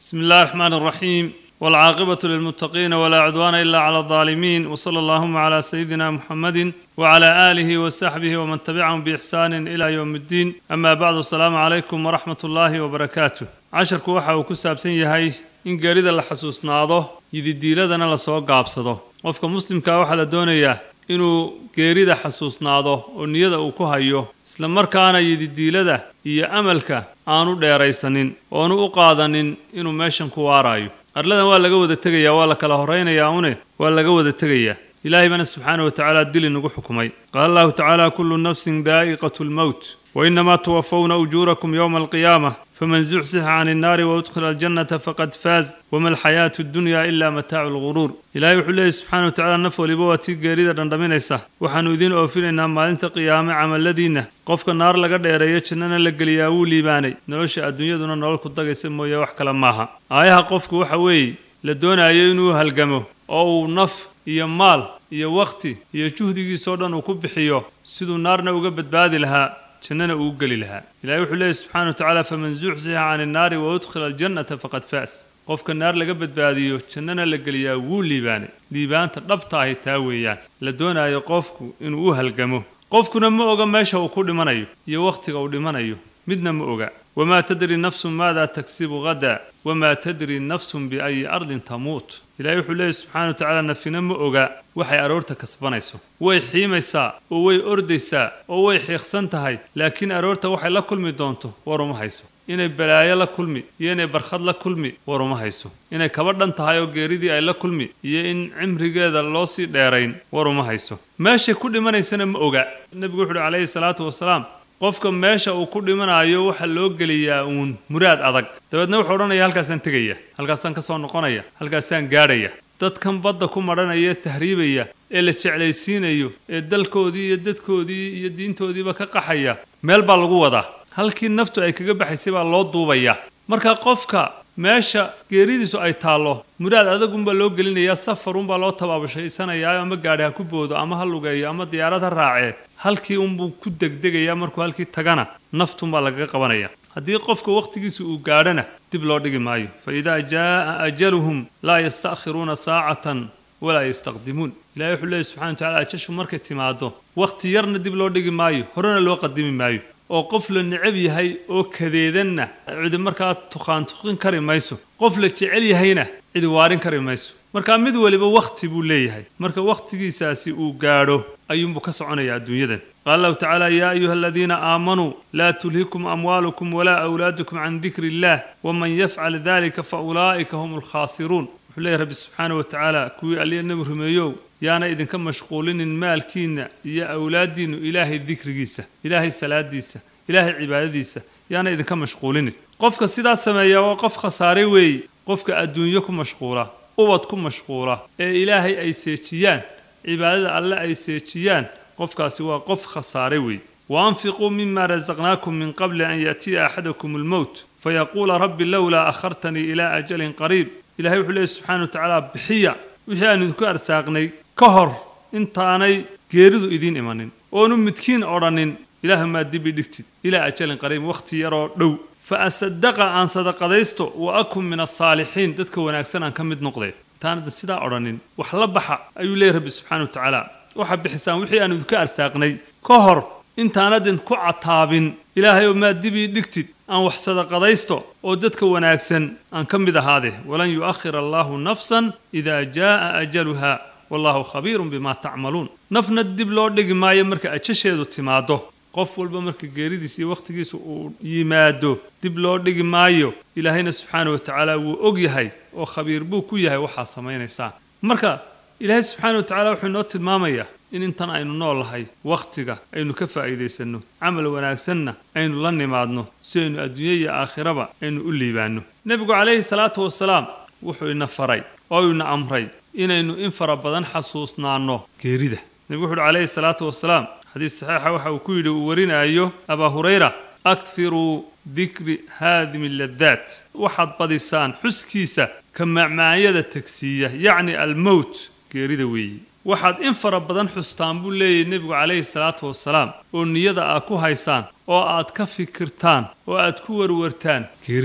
بسم الله الرحمن الرحيم والعاقبة للمتقين ولا عدوان إلا على الظالمين وصلى اللهم على سيدنا محمد وعلى آله وصحبه ومن تبعهم بإحسان إلى يوم الدين أما بعد السلام عليكم ورحمة الله وبركاته casharku waxa uu ku saabsan yahay in geerida la xasuusnaado yididiiladana lasoo gaabsado qofka muslimkaa waxaa la doonayaa inuu geerida xasuusnaado oo niyada uu ku hayo isla markaana yididiilada iyo amalka aanu dheeraysanin oonu u qaadanin inuu meeshan ku waaraayo arladan waa laga wada tegayaa waa la kala horaynayaa une waa laga wada tegayaa ilaahay bana subxaana wa tacaala dil inagu xukumay qaala allahu tacaala kullu nafsin daa'iqatu lmowt وإنما توفون أجوركم يوم القيامة فمن زحزح عن النار وأدخل الجنة فقد فاز وما الحياة الدنيا إلا متاع الغرور إلهي وحو الله سبحانه وتعالى نفو لبواتي قريدة دندمينيسا وحانو إذين أوفينا ما أنت قيامة عمل الذين قفك النار لقد ديريا جننا لقليا وليباني نلوش الدنيا دون نولكو دقي سمو يا وحكا لماها آيها قفك وحوي لدونا ينو هالقمو أو نف iyo maal iyo wakhti iyo juhdigiisoo dhan uu ku bixiyo siduu naarna uga badbaadi lahaa jannana uu geli lahaa ilahay wuxuu leeyahy subxana wa tacaala faman zuxzixa cani innaari wa udkhila aljannata faqad faas qofka naar laga badbaadiyo jannana la geliyaa wuu liibaanay liibaanta dhabta ahi taa weeyaan la doonaayo qofku inuu u halgamo qofkuna ma oga meesha uu ku dhimanayo iyo wakhtiga uu dhimanayo midna ma oga wamaa tadri nafsun maada tagsibu ghadaa wamaa tadri nafsun biayi ardin tamuut ilahay wuxuu leeyahy subxana wa tacaala nafina ma oga waxay aroorta kasbanayso way xiimaysaa oo way ordaysaa oo way xiiqsan tahay laakiin aroorta waxay la kulmi doonto war uma hayso inay balaayo la kulmi iyo inay barkhad la kulmi war uma hayso inay kaba dhan tahay oo geeridii ay la kulmi iyo in cimrigeeda loo sii dheerayn war uma hayso meeshay ku dhimanaysana ma oga nebigu wuxu uhi calayhi salaatu wasalaam qofka meesha uu ku dhimanayo waxaa loo geliyaa uun muraad adag dabeedna wuxuu odhanaya halkaasaan tegaya halkaasaan ka soo noqonaya halkaasaan gaadhaya dadkan badda ku madhanaya ee tahriibaya ee la jeclaysiinayo ee dalkoodii iyo dadkoodii iyo diintoodiiba ka qaxaya meel baa lagu wadaa halkii naftu ay kaga baxaysay baa loo duubaya marka qofka meesha geeridiisu ay taallo muraad adagunbaa loo gelinayaa safarunbaa loo tabaabushaysanaya ama gaadhi ha ku boodo ama ha lugeeyo ama diyaarad ha raacee halkii unbuu ku degdegayaa markuu halkii tagana naftunbaa lagaga qabanaya haddii qofka wakhtigiisa uu gaadhana dib loo dhigi maayo fa idaa jaaa ajaluhum laa yasta'khiruuna saacatan walaa yastaqdimuun ilahay wuxuu leeyahy subxana wa tacala ajashu markay timaado wakhti yarna dib loo dhigi maayo horena loo qadimi maayo oo qof la necab yahay oo kadeedanna cidi markaa tuqaantuqin kari mayso qof la jecel yahayna cidi waarin kari mayso marka mid waliba wakhti buu leeyahay marka wakhtigiisaasi uu gaadho ayuunbuu ka soconaya adduunyadan qaala allahu tacaala yaa ayuha aladiina aamanuu laa tulhikum amwaalukum walaa awlaadukum can dikri illah waman yafcal dalika fa ulaa'ika hum alkhaasiruun wuxuu leeyahy rabbi subxaana wa tacaala kuwii alliya nebi rumeeyow yaana idinka mashquulinin maalkiinna iyo awlaaddiinnu ilaahay dikrigiisa ilaahay salaadiisa ilaahay cibaadadiisa yaana idinka mashquulinin qofka sidaa sameeya waa qof khasaare weeye qofka adduunyo ku mashquula ubad ku mashquula ee ilaahay ay seejiyaan cibaadada alle ay seejiyaan qofkaasi waa qof khasaare weeye waanfiquu mima rasaqnaakum min qabli an yaatiya axadakum almowt fayaquula rabbi lowlaa akhartanii ilaa ajalin qariib ilahay wuxuu leeyahy subxana wa tacaala bixiya wixii aan idinku arsaaqnay ka hor intaanay geeridu idiin imanin oonu midkiin odhanin ilaahumaa dibi dhigtid ilaa ajalin qariib wakhti yaroo dhow fa asadaqa aan sadaqadaysto wa akun min alsaalixiin dadka wanaagsan aan ka mid noqday intaanada sidaa odhanin wax la baxa ayuu leeyahy rabbi subxana wa tacaala waxaa bixisaan wixii aan idinku arsaaqnay ka hor intaanadin ku cataabin ilaahayow maa dibii dhigtid aan wax sadaqadaysto oo dadka wanaagsan aan ka mid ahaade walan yu'akhir allaahu nafsan idaa jaa'a ajaluha wallahu khabiirun bimaa tacmaluun nafna dib loo dhigi maayo marka ajasheedu timaado qof walba marka geeridiisa iyo wakhtigiisa uu yimaado dib loo dhigi maayo ilaahayna subxaana wa tacaala wuu og yahay oo khabiir buu ku yahay waxaa samaynaysaan marka ilaahay subxaana wa tacala wuxuu inoo tilmaamayaa in intan aynu noolahay wakhtiga aynu ka faa'iidaysanno camal wanaagsanna aynu la nimaadno si aynu adduunye iyo aakhiraba aynu u liibaanno nebigu calayhi salaatu wasalaam wuxuu ina faray oo ina amray inaynu in fara badan xasuusnaanno geerida nebigu wuxu uhi calayhi salaatu wasalaam xadiis saxiixa waxa uu ku yidhi uu warinaayo abaa hurayra akfiruu dikri haadimi ladaat waxaad badisaan xuskiisa ka macmaanyada tegsiiya yacni almowt geerida weeyi waxaad in fara badan xustaan buu leeyahy nebigu calayhi salaatu wasalaam oo niyada aad ku haysaan oo aad ka fikirtaan oo aad ku warwartaan geerida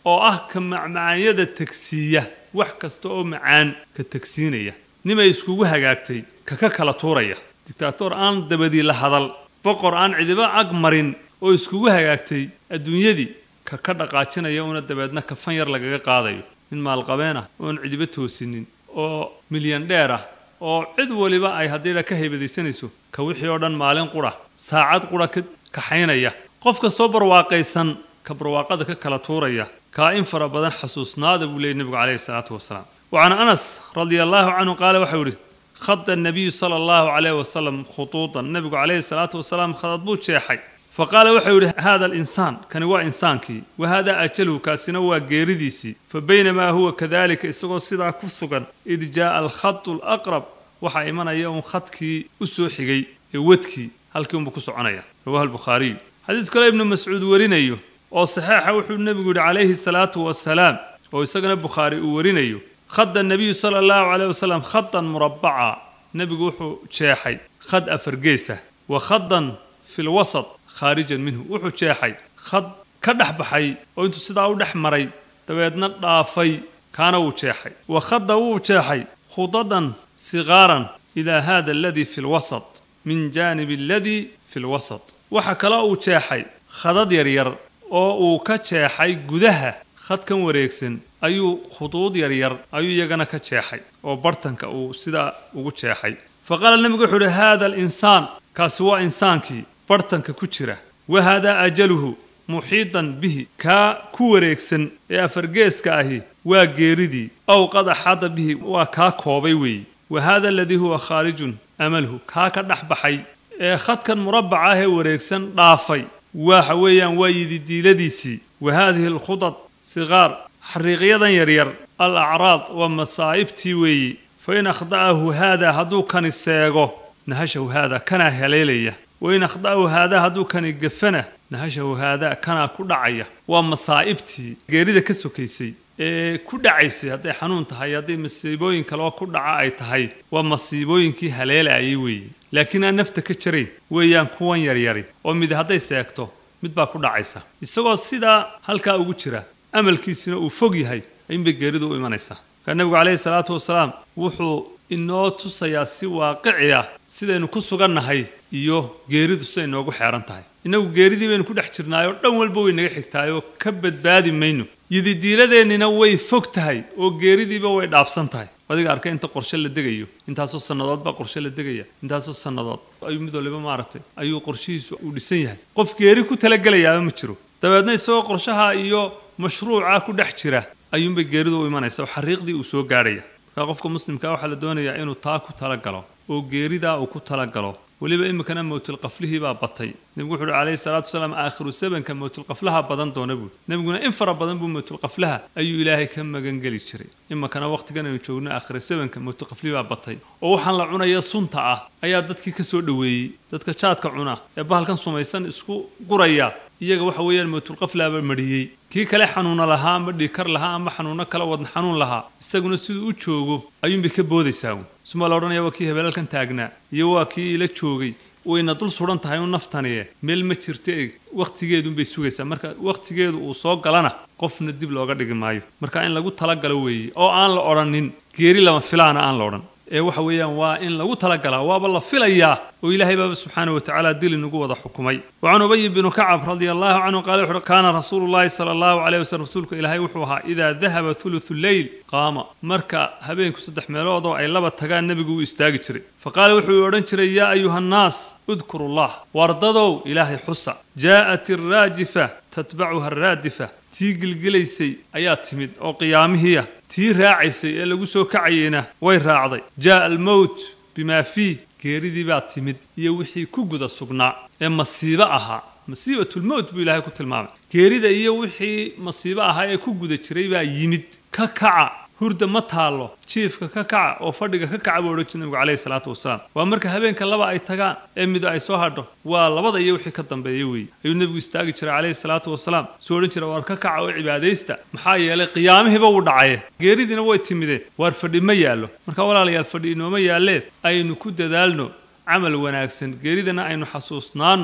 oo ah ka macmacaanyada tegsiiya wax kasta oo macaan ka tegsiinaya nimay iskugu hagaagtay ka ka kala tuuraya dictaator aan dabadii la hadal boqor aan cidiba ag marin oo iskugu hagaagtay adduunyadii ka ka dhaqaajinaya una dabeedna kafan yar lagaga qaadayo nin maalqabeen ah oon cidiba toosinin oo milyan dheer ah oo cid waliba ay haddii ka haybadaysanayso ka wixii oo dhan maalin qura saacad qura ka kaxaynaya qof kastoo barwaaqaysan ka barwaaqada ka kala tuuraya kaa in fara badan xasuusnaada buu leeyay nebigu calayhi salaatu wasalaam وعن أنس رضي الله عنه قال وحوري خط النبي صلى الله عليه وسلم خطوطا النبي عليه الصلاة والسلام خطط بوت شيحي فقال وحوري هذا الإنسان كان هو إنسانكي وهذا أجله كاسنا هو جيرديسي فبينما هو كذلك إسقو صدا كسقا إذ جاء الخط الأقرب وحا إيمانا يوم خطكي أسوحي ودكي هل كيوم بكسو عنايا رواه البخاري حديث كلا ابن مسعود ورينيو oo saxiixa wuxuu nebigu yidhi calayhi salaatu wasalaam oo isagana bukhaari uu warinayo khada nabiyu sala allahu calayh wasalam khadan murabbaca nebigu wuxuu jeexay khad afargeesa wa khadan fi lwasat khaarijan minhu wuxuu jeexay khad ka dhex baxay oo intuu sidaa u dhex maray dabeedna dhaafay kaana wuu jeexay wa khada wuu jeexay khudadan sigaaran ilaa hada aladii fi lwasat min jaanibi aladii fi lwasat waxa kale uu jeexay khadad yaryar oo uu ka jeexay gudaha khadkan wareegsan ayuu khuduud yaryar ayuu iyagana ka jeexay oo bartanka uu sidaa ugu jeexay fa qaala nebigu wuxuu uhi haada alinsaan kaasi waa insaankii bartanka ku jira wa haadaa ajaluhu muxiidan bihi kaa ku wareegsan ee afargeeska ahi waa geeridii ow qad axaada bihi waa kaa koobay weeyi wa haada aladii huwa khaarijun amalhu kaa ka dhex baxay ee khadkan murabbaca ah ee wareegsan dhaafay waxa weeyaan waa yididiiladiisii wa haadihi alkhudad sigaar xariiqyadan yaryar al acraad waa masaa'ibtii weeyi fa in akhda'ahu haadaa hadduu kani seego nahashahu haadaa kanaa haleelaya wa in akhda'ahu haadaa hadduu kani gafana nahashahu haadaa kanaa ku dhacaya waa masaa'ibtii geerida ka sokaysay ee ku dhacaysay hadday xanuun tahay hadday masiibooyin kaleo ku dhaca ay tahay waa masiibooyinkii haleelayay weeyi laakiin aan nafta ka jarayn weeyaan kuwan yaryari oo mid hadday seegto mid baa ku dhacaysa isagoo sidaa halkaa ugu jira amalkiisina uu fog yahay ayuunbay geeridu u imanaysaa markaa nebigu calayhi salaatu wasalaam wuxuu inoo tusayaa si waaqici ah sidaynu ku sugannahay iyo geeridu siday noogu xeeran tahay innagu geeridii baynu ku dhex jirnaayoo dhan walba way naga xigtaayoo ka badbaadi mayno yididiiladeennina way fog tahay oo geeridiiba way dhaafsan tahay adiga arkay inta qorshe la degayo intaasoo sannadood baa qorshe la degaya intaasoo sannadood ayuu mid waliba maaragtay ayuu qorshihiisu uu dhisan yahay qof geeri ku talagelayaaba ma jiro dabeedna isagoo qorshaha iyo mashruuca ku dhex jira ayuunbay geeridu u imanaysa oo xariiqdii uu soo gaarhaya markaa qofka muslimkaa waxaa la doonayaa inuu taa ku talagalo oo geeridaa uu ku talagalo weliba iminkana mowtulqaflihii baa batay nebigu wuxu uhi calayhi salaatu wasalaam aakhiru sabanka mowtulqaflaha badan doona buuri nebiguna in fara badan buu mowtulqaflaha ayuu ilaahay ka magangeli jiray iminkana wakhtigan aynu joogno aakhira sabanka mowtulqaflihii baa batay oo waxaan la cunaya sunta ah ayaa dadkii ka soo dhoweeyey dadka jaadka cuna ee bahalkan sumaysan isku guraya iyaga waxa weeyaan mowtulqaflaaba mariyey kii kale xanuuna lahaa ama dhiikar lahaa ama xanuuno kale wadna xanuun lahaa isaguna siduu u joogo ayuunbay ka boodaysaa suma la odhanaya waa kii hebeelalkan taagnaa iyo waa kii ila joogay wayna dul suran tahay u naftaniye meel ma jirta e wakhtigeedunbay sugaysaa marka wakhtigeedu uu soo galana qofna dib looga dhigi maayo marka in lagu talagalo weeye oo aan la odhanin geeri lama filaana aan la odhan ee waxa weeyaan waa in lagu talagalaa waaba la filayaa oo ilaahay baaba subxaana wa tacaala dil inagu wada xukumay wacan ubay binu kacab radia allahu canhu qaala wuxuuhi kaana rasuulu llahi sala allahu calayh wasallam rasuulka ilaahay wuxuu ahaa idaa dahaba thuluthu leyl qaama marka habeenku saddex meeloodoo ay laba tagaan nebigu uu istaagi jiray fa qaala wuxuu odhan jiray yaa ayuha annaas udkuru llah wardadow ilaahay xusa jaa'at irraajifa tatbacuha araadifa tii gilgilaysay ayaa timid oo qiyaamihiiah tii raacaysay ee lagu soo kacayeyna way raacday jaa'a almowt bimaa fiih geeridii baa timid iyo wixii ku guda sugnaa ee masiibo ahaa masiibatulmowt buu ilaahay ku tilmaamay geerida iyo wixii masiibo ahaa ee ku guda jiray baa yimid ka kaca hurda ma taallo jiifka ka kaca oo fadhiga ka kaca buu odhan jir nabigu calayhi salaatu wasalaam waa marka habeenka laba ay tagaan ee mido ay soo hadho waa labada iyo wixii ka dambeeya weeye ayuu nebigu istaagi jiray calayhi salaatu wasalaam soo odhan jira waar ka kaca oo cibaadaysta maxaa yeelay qiyaamihiiba wuu dhacaye geeridiina way timideen waar fadhi ma yaallo marka walaalayaal fadhi inooma yaallee aynu ku dadaalno camal wanaagsan geeridana aynu xasuusnaanno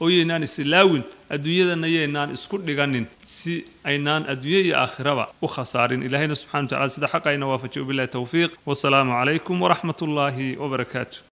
oo yaynaan isilaawin adduunyadana yaynaan isku dhiganin si aynaan adduunye iyo aakhiraba u khasaarin ilaahayna subxana wa tacala sida xaqayna waafajiy billahi towfiiq wasalaamu calaykum waraxmat ullaahi wabarakaatu